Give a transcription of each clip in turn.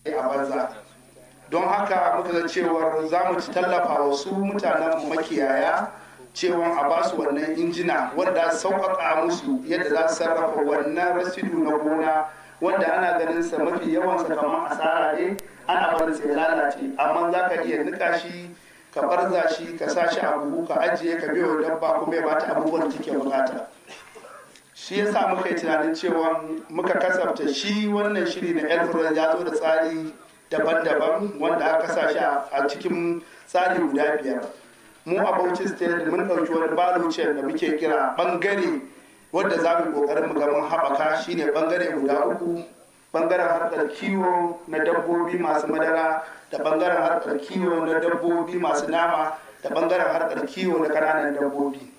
a banza don haka muka ga cewar za mu ci tallafa wa su mutanen makiyaya cewa a ba su wannan injina wanda sauƙaƙa musu yadda za su sarrafa wannan rasidu na gona wanda ana ganin sa mafi yawan sa kamar asara ne ana barin sa ya lalace amma za ka iya nika shi ka barza shi ka sa shi a buhu ka ajiye ka biyo dabba kuma ya bata abubuwan da take bukata shi yasa muka yi tunanin cewa muka kasafta shi wannan shiri na elfred ya zo da tsari daban-daban wanda aka sa shi a cikin tsari guda biyar mu a bauchi state mun ɗauki wani balucin da muke kira bangare wanda za mu kokarin mu ga mun haɓaka shine bangare guda uku bangaren harkar kiwo na dabbobi masu madara da bangaren harkar kiwo na dabbobi masu nama da bangaren harkar kiwo na ƙananan dabbobi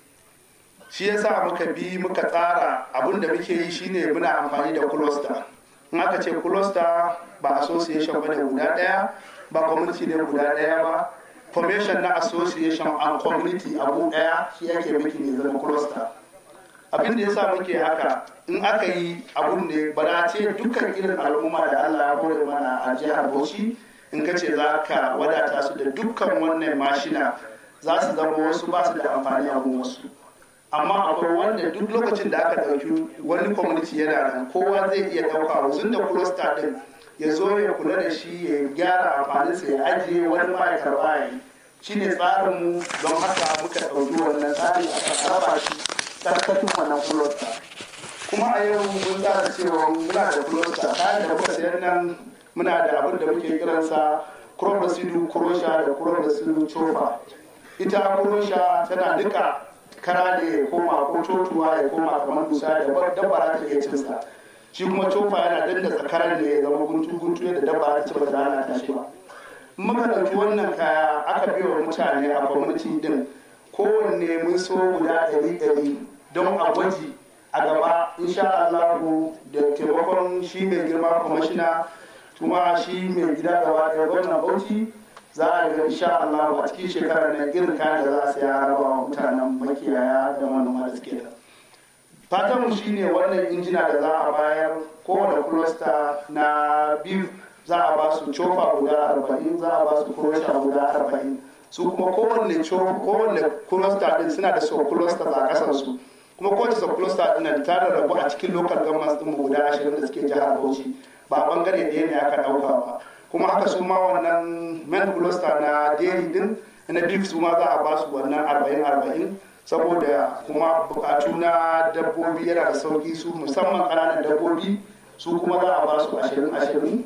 shi yasa muka bi muka tsara abin da muke yi shine muna amfani da cluster in aka ce cluster ba association bane guda daya ba community ne guda daya ba formation na association and community abu daya shi yake miki ne zama cluster abin da yasa muke haka in aka yi abun ne ba da ce dukkan irin al'umma da Allah ya kore mana a jihar Bauchi in ka ce za ka wadata su da dukkan wannan mashina za su zama wasu ba su da amfani a wasu amma akwai wanda duk lokacin da aka ɗauki wani community yana nan kowa zai iya ɗauka wasu da cluster din ya zo ya kula da shi ya gyara amfaninsa ya ajiye wani ma ya karɓa ya yi shine tsarinmu don haka muka ɗauki wannan tsari aka raba shi ƙarƙashin wannan cluster kuma a yau mun tsara cewa muna da cluster kayan da muka sayar nan muna da abin da muke kiransa crop residue crusher da crop residue choper ita crusher tana duka kara da ya koma ko cotuwa ya koma kamar dusa da dabba ta iya cinsa shi kuma cofa yana dandatsa karan da ya zama guntu guntu yadda dabba ta ci ba ta hana ta shi ba muka ɗauki wannan kaya aka biya wa mutane a kwamiti din kowanne mun so guda ɗari ɗari don a gwaji a gaba insha Allahu da taimakon shi mai girma kwamishina kuma shi mai gida gaba ɗaya gwamnan bauchi za a ga insha Allah a cikin shekarar nan irin kayan da za a saya raba wa mutanen makiyaya da manoma da suke da fatan mu shine wannan injina da za a bayar kowane cluster na biyu za a ba su cofa guda arba'in za a ba su kurosha guda arba'in su kuma kowanne kowanne cluster din suna da sub cluster a kasar su kuma kowace sub cluster din da ta rabu a cikin local government din mu guda ashirin da suke jihar Bauchi ba bangare ɗaya ne aka ɗauka ba kuma haka su ma wannan men cluster na dairy din na beef su ma za a ba su wannan arba'in arba'in saboda kuma bukatu na dabbobi yana da sauki su musamman ƙananan dabbobi su kuma za a ba su ashirin ashirin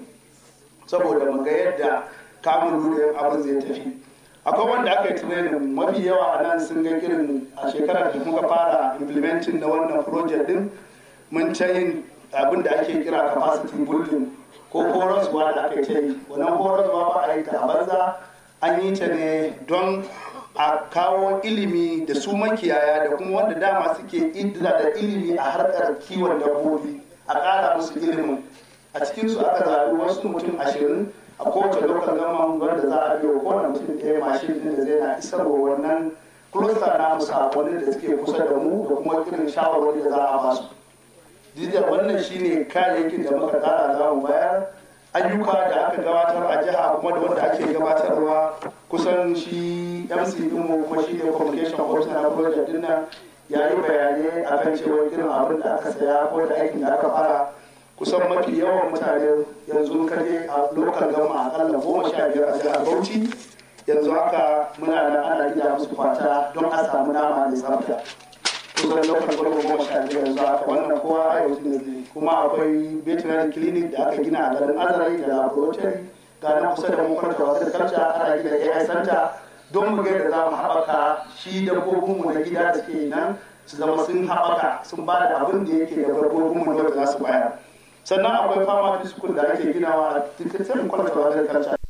saboda mu ga yadda kamun lulluyin abin zai tafi akwai wanda aka yi tunanin mafi yawa a nan sun ga irin a shekarar da muka fara implementing na wannan project din mun ta yin abin da ake kira capacity building ko horaswa da aka ce wannan horaswa ba a yi ta a banza an yi ta ne don a kawo ilimi da su makiyaya da kuma wanda dama suke idda da ilimi a harkar kiwon dabbobi a ƙara musu ilimin a cikin su aka zaɓi wasu mutum ashirin a kowace lokal gama wanda za a biyo kowane mutum ɗaya mashin ɗin da zai na isarwa wannan cluster na sakonnin da suke kusa da mu da kuma irin shawarwari da za a ba su Dida wannan shine kayayyakin da muka tsara za mu bayar ayyuka da aka gabatar a jiha kuma da wanda ake gabatarwa kusan shi mc dinmu kuma shi ne communication officer na project din nan ya yi bayanai akan cewa irin abin da aka saya ko da aikin da aka fara kusan mafi yawan mutane yanzu kaje a local gama akalla goma sha biyar a jihar bauchi yanzu haka muna nan ana gida musu fata don a samu nama da tsafta kusan local gama goma sha biyar yanzu haka wannan kowa a yau ne kuma akwai veterinary clinic da aka gina a garin azare da laboratory ga nan kusa da mu kwarta wasu kalca ana gina ai center don mu ga yadda za mu haɓaka shi dabbobinmu na gida da ke nan su zama sun haɓaka sun ba da abin da yake da dabbobinmu da za su bayar sannan akwai fama school da ake ginawa a cikin kwalata wajen kalca